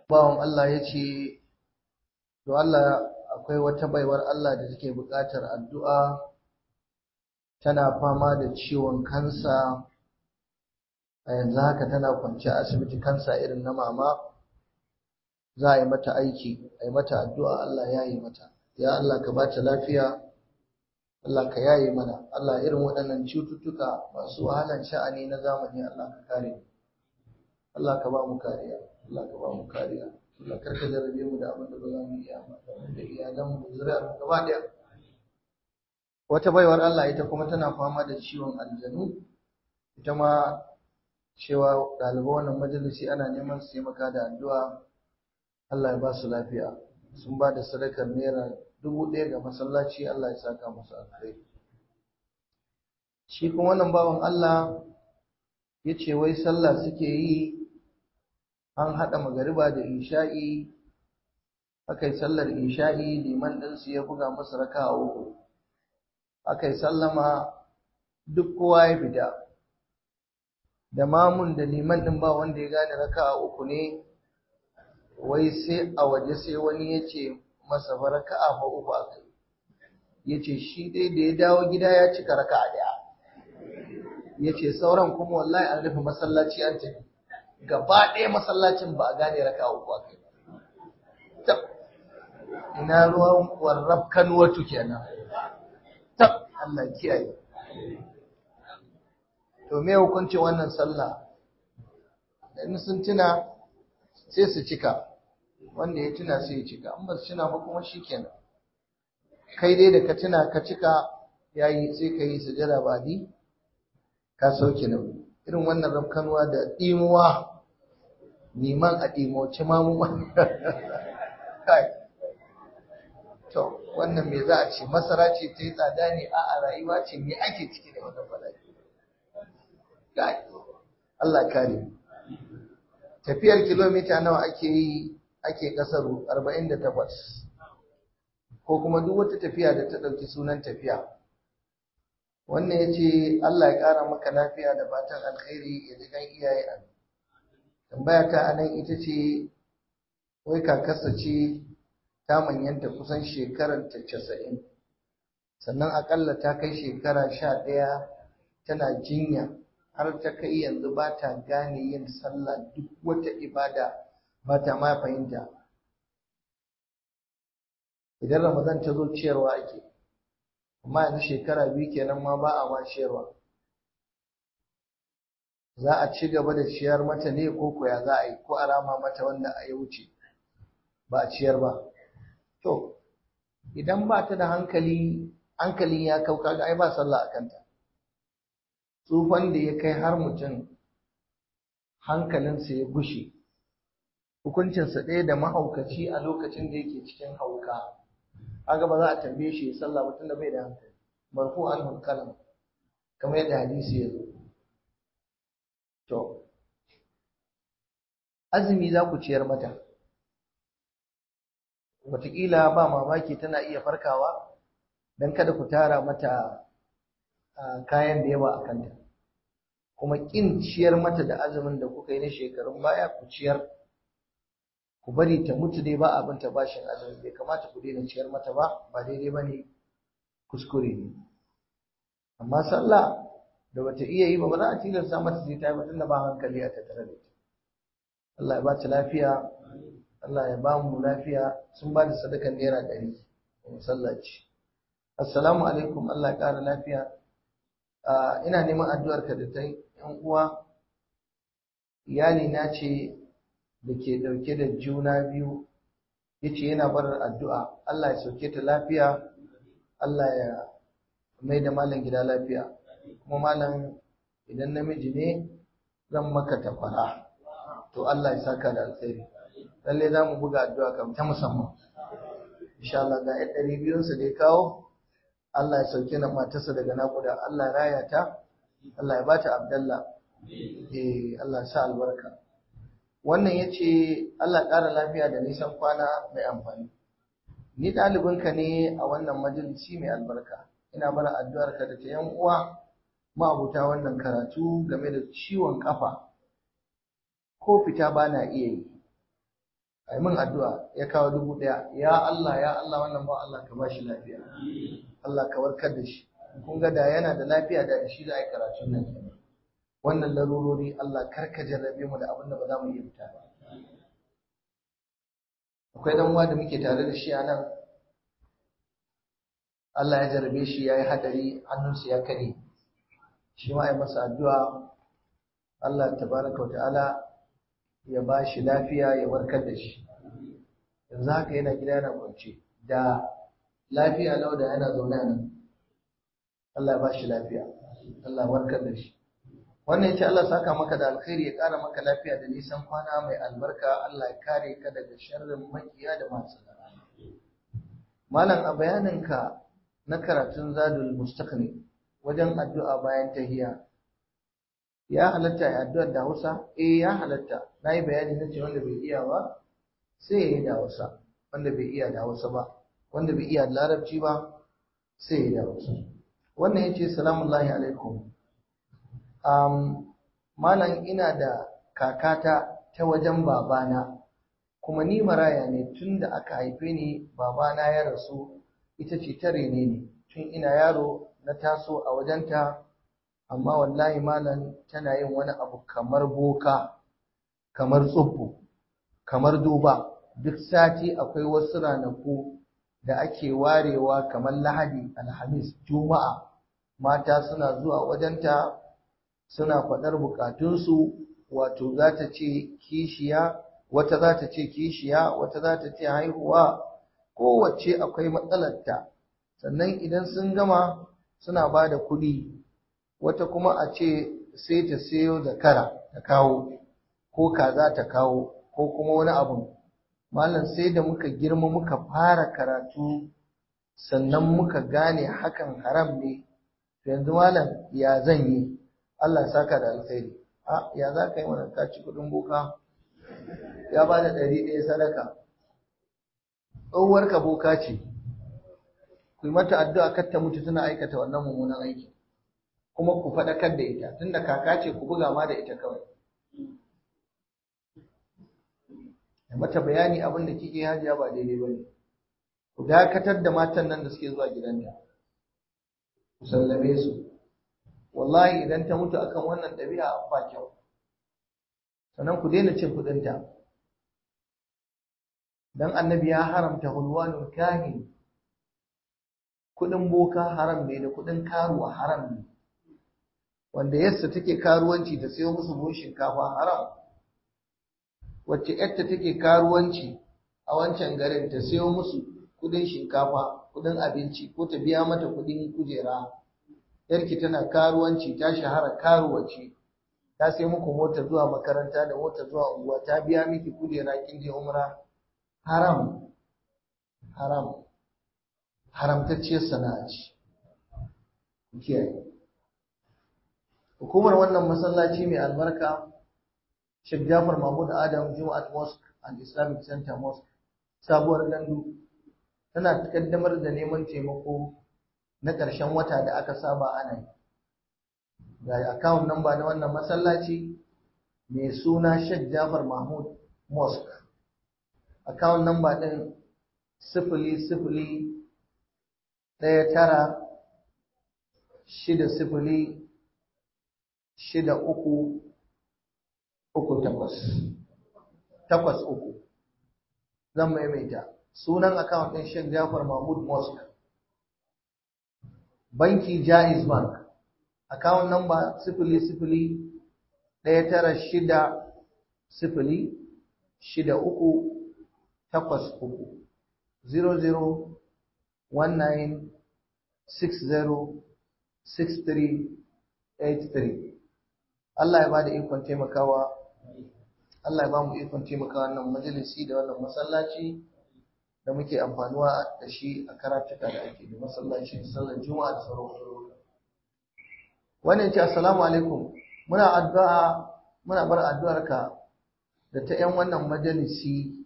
bawan Allah ya ce to Allah akwai wata baiwar Allah da take buƙatar addu'a tana fama da ciwon kansa a yanzu haka tana kwance a asibiti kansa irin na mama za a yi mata aiki a yi mata addu'a Allah ya yi mata ya Allah ka bata lafiya Allah ka yaye mana Allah irin waɗannan cututtuka masu wahalan sha'ani na zamani Allah ka kare Allah ka ba mu kariya Allah ka ba mu kariya Allah karka jarabe mu da abin da ba za mu iya ba da iyalan mu zuri'ar mu gaba ɗaya wata baiwar Allah ita kuma tana fama da ciwon aljanu ita ma cewa ɗaliban wannan majalisi ana neman su taimaka da addu'a Allah ya ba su lafiya sun ba da sadakar naira dubu ɗaya ga masallaci Allah ya saka musu alkhairi shi kuma wannan bawan Allah ya ce wai sallah suke yi an haɗa magariba da isha'i aka yi sallar isha'i liman ɗinsu ya buga musu raka a uku aka yi sallama duk kowa ya fita da mamun da liman ɗin ba wanda ya gane raka a uku ne wai sai a waje sai wani ya ce masa fa raka a uku a kai ya ce shi dai da ya dawo gida ya cika raka a ɗaya ya ce sauran kuma wallahi an rufe masallaci an tafi gaba ɗaya masallacin ba a gane raka uku a kai tab ina ruwan warrab kanuwatu kenan tab Allah kiyaye to me hukuncin wannan sallah in sun tuna sai su cika wanda ya tuna sai ya cika in ba su tuna ba kuma shikenan kai dai da ka tuna ka cika yayi sai ka yi sujada ba di ka sauke nauyi irin wannan rafkanuwa da ɗimuwa neman a ɗimoci mamu kai to wannan me za a ce masara ce ta yi tsada ne a a rayuwa ce me ake ciki da wannan bala'i kai Allah kare tafiyar kilomita nawa ake yi ake kasaru 48 ko kuma duk wata tafiya da ta ɗauki sunan tafiya wannan ya ce Allah ya ƙara maka lafiya da fatan alkhairi ya ji kan iyaye a tambaya ta a nan ita ce wai kakarsa ce ta manyanta kusan shekarar ta casa'in sannan akalla ta kai shekara sha ɗaya tana jinya har ta kai yanzu ba ta gane yin sallah duk wata ibada ba ta ma fahimta idan ramadan ta zo ciyarwa ake amma yanzu shekara biyu kenan ma ba a ma ciyarwa za a ci gaba da ciyar mata ne ko koya za a yi ko a rama mata wanda a ya wuce ba a ciyar ba to idan ba ta da hankali hankalin ya kau kaga ai ba sallah a kanta tsufan da ya kai har mutum hankalinsa ya gushe hukuncinsa ɗaya da mahaukaci a lokacin da yake cikin hauka kaga ba za a tambaye shi ya sallah ba tunda bai da hankali marfu an kalam kamar yadda hadisi ya zo to azumi za ku ciyar mata wataƙila ba mamaki tana iya farkawa don kada ku tara mata kayan da yawa a kanta kuma ƙin ciyar mata da azumin da kuka yi na shekarun baya ku ciyar ku bari ta mutu dai ba abin ta bashin azumi bai kamata ku daina ciyar mata ba ba daidai ba ne kuskure ne amma sallah da bata iya yi ba ba za a tilasta mata sai ta yi tunda ba hankali a tattare da ita Allah ya ba ta lafiya Allah ya ba mu lafiya sun ba da sadakan naira ɗari a masallaci assalamu alaikum Allah ya ƙara lafiya ina neman addu'ar ka da ta yan uwa iyali na ce da ke ɗauke da juna biyu ya ce yana barar addu'a Allah ya sauke ta lafiya Allah ya mai da malam gida lafiya kuma malam idan namiji ne zan maka tafara to Allah ya saka da alkhairi lalle za mu buga addu'a kam ta musamman insha Allah ga ɗan ɗari biyunsa da ya kawo Allah ya sauke na matarsa daga naƙuda Allah ya raya ta Allah ya bata Abdallah eh Allah ya sa albarka wannan ya ce Allah ƙara lafiya da nisan kwana mai amfani ni ɗalibinka ne a wannan majalisi mai albarka ina bara addu'arka da ta yan uwa ma'abuta wannan karatu game da ciwon kafa ko fita ba na iya yi ai min addu'a ya kawo dubu ɗaya ya Allah ya Allah wannan ba Allah ka bashi lafiya Allah ka warkar da shi kun ga da yana da lafiya da shi za a yi karatun nan wannan larurori Allah kar ka jarrabe mu da abin da ba za mu iya fita ba akwai dan uwa da muke tare da shi a nan Allah ya jarrabe shi ya yi hadari hannunsa ya kare shi ma ya masa addu'a Allah tabaraka wa ta'ala ya ba shi lafiya ya warkar da shi yanzu haka yana gida yana kwance da lafiya lau da yana zaune nan Allah ya ba shi lafiya Allah ya warkar da shi wannan yace Allah saka maka da alkhairi ya ƙara maka lafiya da nisan kwana mai albarka Allah ya kare ka daga sharrin makiya da masu malam a bayaninka na karatun zadul mustaqni wajen addu'a bayan tahiya ya halatta ya addu'ar da Hausa eh ya halatta nayi bayani na ce wanda bai iya ba sai ya yi da Hausa wanda bai iya da Hausa ba wanda bai iya da Larabci ba sai ya yi da Hausa wannan yace salamu alaikum um, malam ina da kakata ta wajen babana kuma ni maraya ne tun da aka haife ni babana ya rasu ita ce ta rene ni tun ina yaro na taso a wajenta amma wallahi malam tana yin wani abu kamar boka kamar tsubbu kamar duba duk sati akwai wasu ranaku da ake warewa kamar lahadi alhamis juma'a mata suna zuwa wajenta suna faɗar bukatunsu wato za ta ce kishiya wata za ta ce kishiya wata za ta ce haihuwa kowace akwai matsalarta sannan idan sun gama suna ba da kuɗi wata kuma a ce sai ta sayo zakara ta kawo ko kaza ta kawo ko kuma wani abu malam sai da muka girma muka fara karatu sannan muka gane hakan haram ne yanzu malam ya zan yi Allah saka da alkhairi a ya za ka yi mana ka ci kuɗin boka ya ba da ɗari ɗaya sadaka tsohuwar ka boka ce ku yi mata addu'a kar ta mutu tana aikata wannan mummunan aiki kuma ku faɗakar da ita tunda kaka ce ku buga ma da ita kawai da mata bayani abin da kike hajiya ba daidai ba ne ku dakatar da matan nan da suke zuwa gidanta ku sallame su wallahi idan ta mutu akan wannan ɗabi'a ba kyau sannan ku daina cin kuɗinta dan annabi ya haramta hulwanul kahin kuɗin boka haram ne da kuɗin karuwa haram ne wanda yassa take karuwanci ta sayo musu buhun shinkafa haram wacce yarta take karuwanci a wancan garin ta sayo musu kuɗin shinkafa kuɗin abinci ko ta biya mata kuɗin kujera yarki tana karuwanci ta shahara karuwace ta sai muku mota zuwa makaranta da mota zuwa unguwa ta biya miki kujera kin je umra haram haram haramtacciyar sana'a ce kiyaye hukumar wannan masallaci mai albarka Sheikh Jafar Mahmud Adam Juma'at Mosque and Islamic Center Mosque sabuwar gandu tana kaddamar da neman taimako na ƙarshen wata da aka saba ana yi ga account number na wannan masallaci mai suna Sheikh Jafar Mahmud Mosque account number ɗin sifili sifili ɗaya tara shida sifili shida uku uku takwas takwas uku zan maimaita sunan account ɗin Sheikh Jafar Mahmud Mosque banki Jaiz Bank account number sifili sifili ɗaya tara shida sifili shida uku takwas uku zero zero one nine six zero six three eight three Allah ya bada ikon taimakawa Allah ya ba mu ikon taimakawa wannan majalisi da wannan masallaci da muke amfanuwa da shi a karatuka da ake da masallaci sallar juma'a da sauran wannan ce assalamu alaikum muna addu'a muna bar addu'arka da ta yan wannan majalisi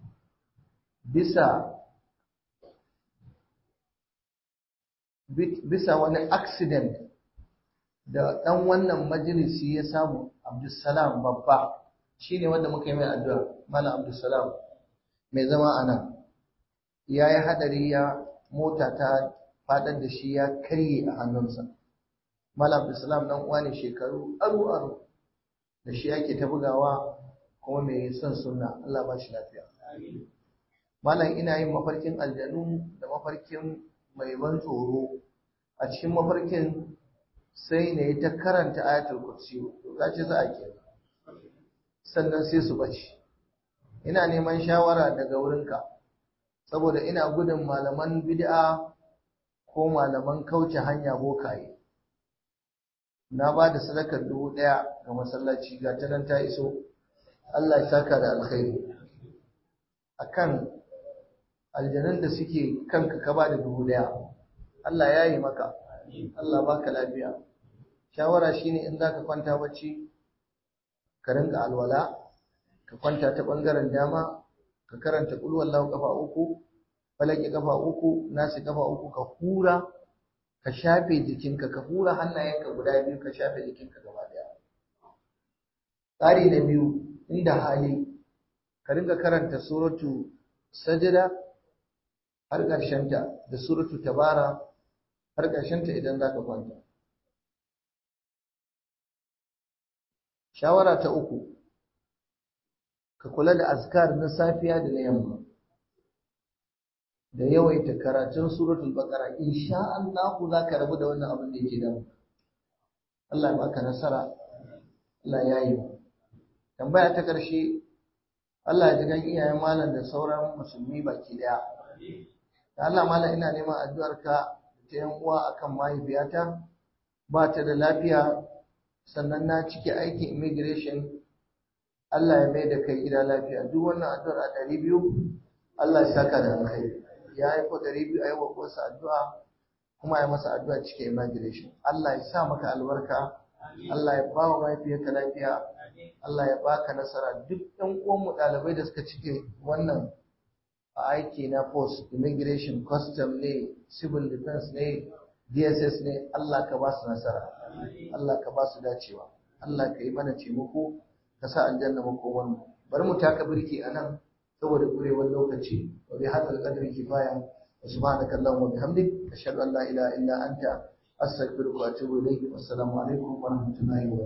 bisa bisa wani accident da ɗan wannan majalisi ya samu Abdulsalam babba shine wanda muka yi mai addu'a Malam Abdulsalam mai zama a nan ya yi haɗari ya mota ta faɗar da shi ya karye a hannunsa malam islam dan uwa ne shekaru aru aru da shi yake ta bugawa kuma mai son sunna Allah ba shi lafiya malam ina yin mafarkin aljanu da mafarkin mai ban tsoro a cikin mafarkin sai na yi ta karanta ayatul kursi to ce za a ke sannan sai su bace ina neman shawara daga wurinka saboda ina gudun malaman bid'a ko malaman kauce hanya bokaye na ba da sadakar dubu ɗaya ga masallaci ga ta nan ta iso Allah ya saka da alkhairi akan aljanun da suke kanka ka ba da dubu ɗaya Allah ya yi maka Allah baka lafiya shawara shine in zaka kwanta bacci ka rinka alwala ka kwanta ta bangaren dama ka karanta qul wallahu kafa uku falaki kafa uku nasi kafa uku ka hura ka shafe jikinka ka hura hannayenka guda biyu ka shafe jikinka gaba daya tsari na biyu inda hali ka rinka karanta suratu sajda har ƙarshenta da suratu tabara har ƙarshenta idan za ka kwanta shawara ta uku ka kula da azkar na safiya da na yamma da yawaita karatun suratul baqara insha Allah za ka rabu da wannan abin da yake damu Allah ya baka nasara Allah ya yi tambaya ta karshe Allah ya ji gan iyayen malam da sauran musulmi baki daya da Allah malam ina neman addu'ar ka ta yan uwa akan mahaifiyata ba ta da lafiya sannan na cike aikin immigration Allah ya mai da kai gida lafiya duk wannan addu'ar a ɗari biyu Allah ya saka da alkhairi ya haifo ɗari biyu a yi wa uwarsa addu'a kuma ya masa addu'a cike immigration Allah ya sa maka albarka Allah ya ba wa mahaifiyarka lafiya Allah ya baka nasara duk ɗan uwanmu ɗalibai da suka cike wannan aiki na post immigration custom ne civil defense ne DSS ne Allah ka ba su nasara Allah ka ba su dacewa Allah ka yi mana taimako ka sa aljanna makomar mu bari mu taka birki a nan saboda kurewar lokaci wa bi hadal qadri kifaya wa subhanaka allahumma wa bihamdik ashhadu an la ilaha illa anta astaghfiruka wa atubu ilayk wassalamu alaikum wa rahmatullahi wa